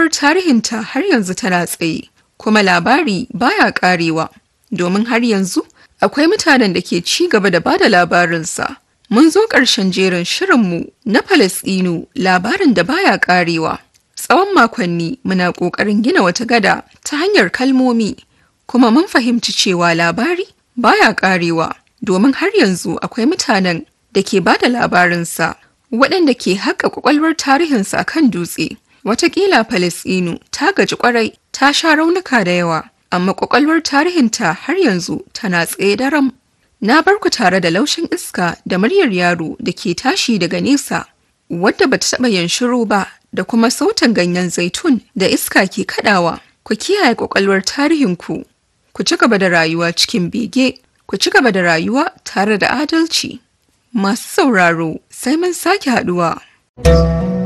ƙwaƙwalwar tarihinta har yanzu tana tsaye, kuma labari baya ƙarewa, domin har yanzu akwai mutanen da ke ci gaba da bada labarinsa. Mun zo ƙarshen jerin shirinmu na Falasɗinu labarin da baya ƙarewa. Tsawon makonni muna ƙoƙarin gina wata gada ta hanyar kalmomi, kuma mun fahimci cewa labari baya ƙarewa, domin har yanzu akwai mutanen da ke bada labarinsa, waɗanda ke haƙa ƙwaƙwalwar tarihinsa kan dutse. Wataƙila Falasɗinu ta gaji ƙwarai ta sha raunuka da yawa, amma ƙwaƙwalwar tarihinta har yanzu tana tsaye daram. Na bar ku tare da laushin iska da muryar yaro da ke tashi daga nesa, wadda bata taɓa yin shiru ba da kuma sautin ganyen zaitun da iska ke kaɗawa. Ku kiyaye ƙwaƙwalwar tarihinku, ku ci gaba da rayuwa cikin bege, ku ci gaba da rayuwa tare da adalci. Masu sauraro sai mun sake haɗuwa.